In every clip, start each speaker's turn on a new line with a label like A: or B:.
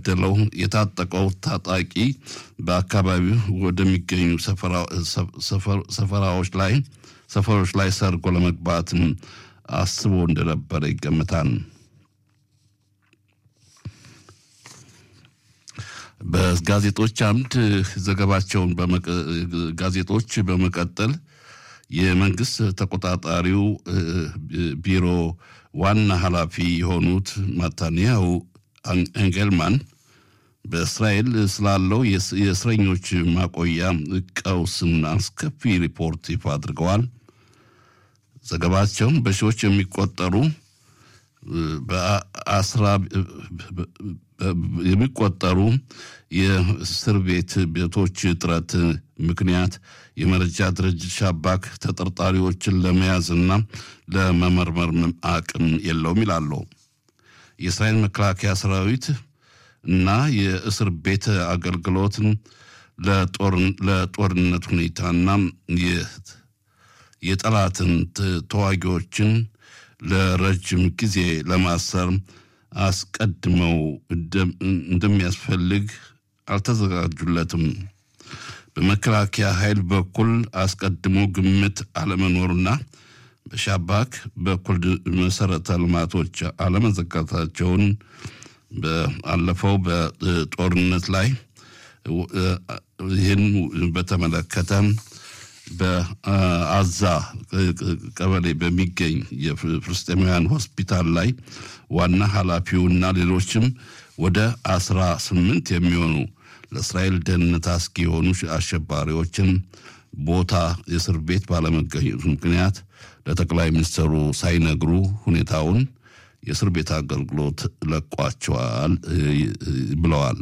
A: የተገደለው የታጠቀው ታጣቂ በአካባቢው ወደሚገኙ ሰፈራዎች ላይ ሰፈሮች ላይ ሰርጎ ለመግባትም አስቦ እንደነበረ ይገምታል። በጋዜጦች አምድ ዘገባቸውን ጋዜጦች በመቀጠል የመንግስት ተቆጣጣሪው ቢሮ ዋና ኃላፊ የሆኑት ማታንያሁ ኤንጌልማን በእስራኤል ስላለው የእስረኞች ማቆያ ቀውስና አስከፊ ሪፖርት ይፋ አድርገዋል። ዘገባቸውን በሺዎች የሚቆጠሩ በአስራ የሚቆጠሩ የእስር ቤት ቤቶች እጥረት ምክንያት የመረጃ ድርጅት ሻባክ ተጠርጣሪዎችን ለመያዝና ለመመርመር አቅም የለውም ይላሉ። የእስራኤል መከላከያ ሰራዊት እና የእስር ቤት አገልግሎትን ለጦርነት ሁኔታና የጠላትን ተዋጊዎችን ለረጅም ጊዜ ለማሰር አስቀድመው እንደሚያስፈልግ አልተዘጋጁለትም። በመከላከያ ኃይል በኩል አስቀድሞ ግምት አለመኖሩና በሻባክ በኩል መሰረተ ልማቶች አለመዘጋታቸውን በአለፈው በጦርነት ላይ ይህን በተመለከተ በአዛ ቀበሌ በሚገኝ የፍልስጤማውያን ሆስፒታል ላይ ዋና ኃላፊውና ሌሎችም ወደ አስራ ስምንት የሚሆኑ ለእስራኤል ደህንነት አስጊ የሆኑ አሸባሪዎችን ቦታ የእስር ቤት ባለመገኘቱ ምክንያት ለጠቅላይ ሚኒስትሩ ሳይነግሩ ሁኔታውን የእስር ቤት አገልግሎት ለቋቸዋል ብለዋል።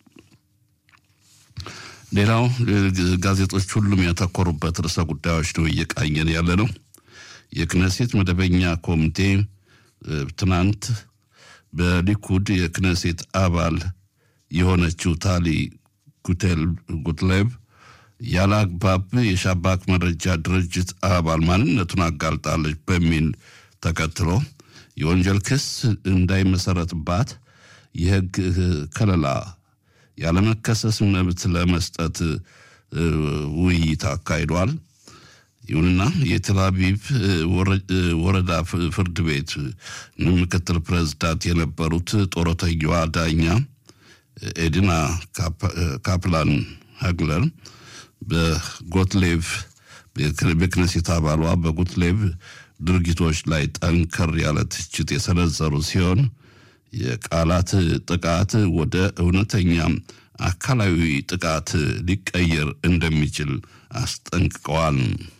A: ሌላው ጋዜጦች ሁሉም ያተኮሩበት ርዕሰ ጉዳዮች ነው እየቃኘን ያለ ነው። የክነሴት መደበኛ ኮሚቴ ትናንት በሊኩድ የክነሴት አባል የሆነችው ታሊ ጉትሌብ ያለ አግባብ የሻባክ መረጃ ድርጅት አባል ማንነቱን አጋልጣለች በሚል ተከትሎ የወንጀል ክስ እንዳይመሰረትባት የሕግ ከለላ ያለመከሰስ መብት ለመስጠት ውይይት አካሂዷል። ይሁንና የቴል አቪቭ ወረዳ ፍርድ ቤት ምክትል ፕሬዝዳንት የነበሩት ጡረተኛዋ ዳኛ ኤዲና ካፕላን ሀግለር በጎትሌቭ በክነሴት አባሏ በጎትሌቭ ድርጊቶች ላይ ጠንከር ያለ ትችት የሰነዘሩ ሲሆን የቃላት ጥቃት ወደ እውነተኛ አካላዊ ጥቃት ሊቀየር እንደሚችል አስጠንቅቀዋል።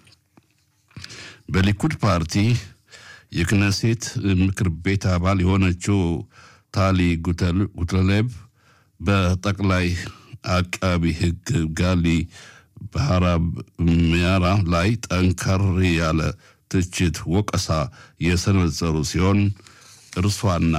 A: በሊኩድ ፓርቲ የክነሴት ምክር ቤት አባል የሆነችው ታሊ ጉተሌብ በጠቅላይ አቃቢ ሕግ ጋሊ ባህራብ ሚያራ ላይ ጠንከር ያለ ትችት፣ ወቀሳ የሰነዘሩ ሲሆን እርሷና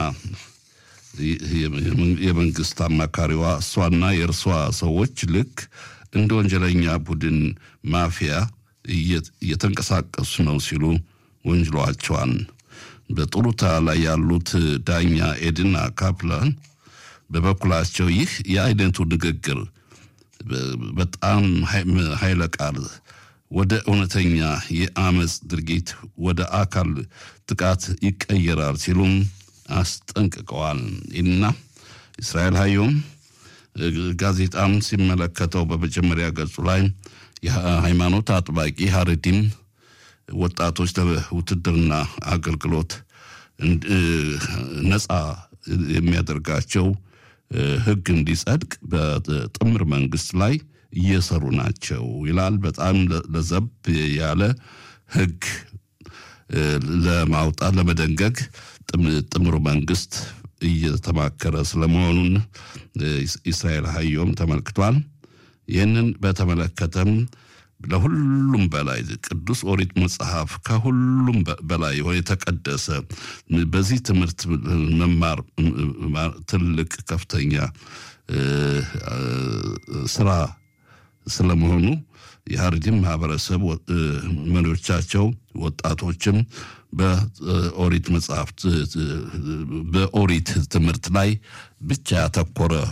A: የመንግስት አማካሪዋ እሷና የእርሷ ሰዎች ልክ እንደ ወንጀለኛ ቡድን ማፊያ እየተንቀሳቀሱ ነው ሲሉ ወንጅሏቸዋል። በጡሩታ ላይ ያሉት ዳኛ ኤድና ካፕላን በበኩላቸው ይህ የአይነቱ ንግግር በጣም ኃይለ ቃል ወደ እውነተኛ የአመፅ ድርጊት ወደ አካል ጥቃት ይቀየራል ሲሉም አስጠንቅቀዋል። እና እስራኤል ሀዮም ጋዜጣም ሲመለከተው በመጀመሪያ ገጹ ላይ የሃይማኖት አጥባቂ ሀረዲም ወጣቶች ለውትድርና አገልግሎት ነፃ የሚያደርጋቸው ሕግ እንዲጸድቅ በጥምር መንግስት ላይ እየሰሩ ናቸው ይላል። በጣም ለዘብ ያለ ሕግ ለማውጣት ለመደንገግ ጥምሩ መንግስት እየተማከረ ስለመሆኑን እስራኤል ሀዮም ተመልክቷል። ይህንን በተመለከተም ለሁሉም በላይ ቅዱስ ኦሪት መጽሐፍ ከሁሉም በላይ የሆነ የተቀደሰ በዚህ ትምህርት መማር ትልቅ ከፍተኛ ስራ ስለመሆኑ የሀረሪም ማህበረሰብ መሪዎቻቸው ወጣቶችም በኦሪት መጽሐፍት በኦሪት ትምህርት ላይ ብቻ ያተኮረ